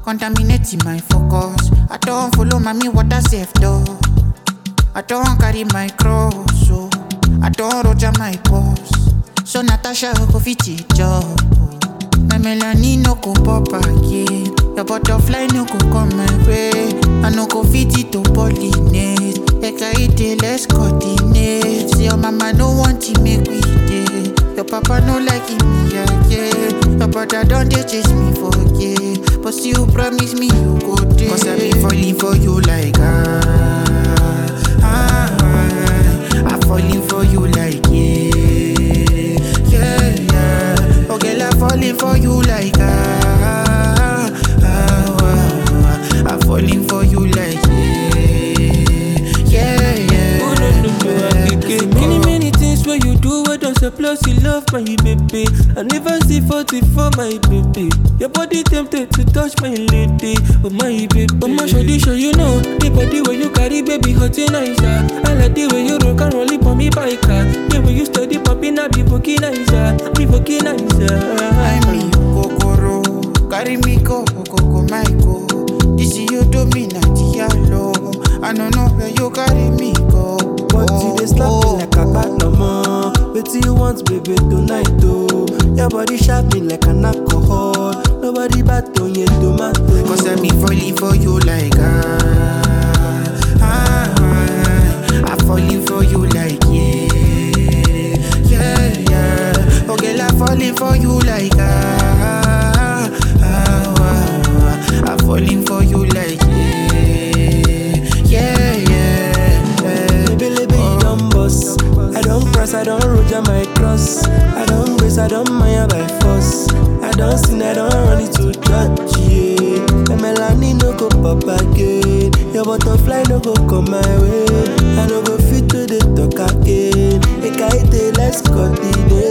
contaminating my focus. I don't follow mommy water safe though. I don't carry my cross, so I don't roger my boss. So Natasha go fit it job. My melanin no go pop again. Your butterfly no go come my way. I no go fit it to pollinate. Ekaite, let's coordinate. See your mama no want to make we day. Your papa no like me again. Your brother don't they chase me for gay. But still promise me you go there. Cause I be falling for you like ah. ah, ah. I falling for you like yeah. Yeah, yeah. Oh girl, I falling for you like ah. ah, ah, ah. I falling for you like yeah. Yeah, yeah. Oh, no, no, no, I get it. Many, many things where you do, what don't surplus, you love my baby. I never see 40 for my baby. Your body tempted to touch my lady, oh my baby. Oh my shoddy, show you know. The body where you carry, baby, hot and nice. ah. I like the way you rock and roll it for me by car. The way you study popping, I be fucking nice. ah. Be fucking nice. ah. I mean, Kokoro, carry me go, go, go, my go. This is you do me not yellow. I don't know where you carry me go. But you dey slap me like a bad no more. Wetin you want, baby, tonight, oh? Your body sharp me like an alcohol. Nobody bad on your tomato. Cause I be falling for you like ah, ah, ah. I falling for you like yeah, yeah, yeah. Oh girl, I falling for you like ah, ah, ah. I falling for you like yeah, yeah, yeah. Baby, baby, you don't boss. I don't press, I don't roger my cross. I don't brace, I don't mind by force. I don't sin, I don't run it to church, yeah. My melanin no go pop again. Your butterfly no go come my way. I no go fit to the talk again. Ekaite, let's continue.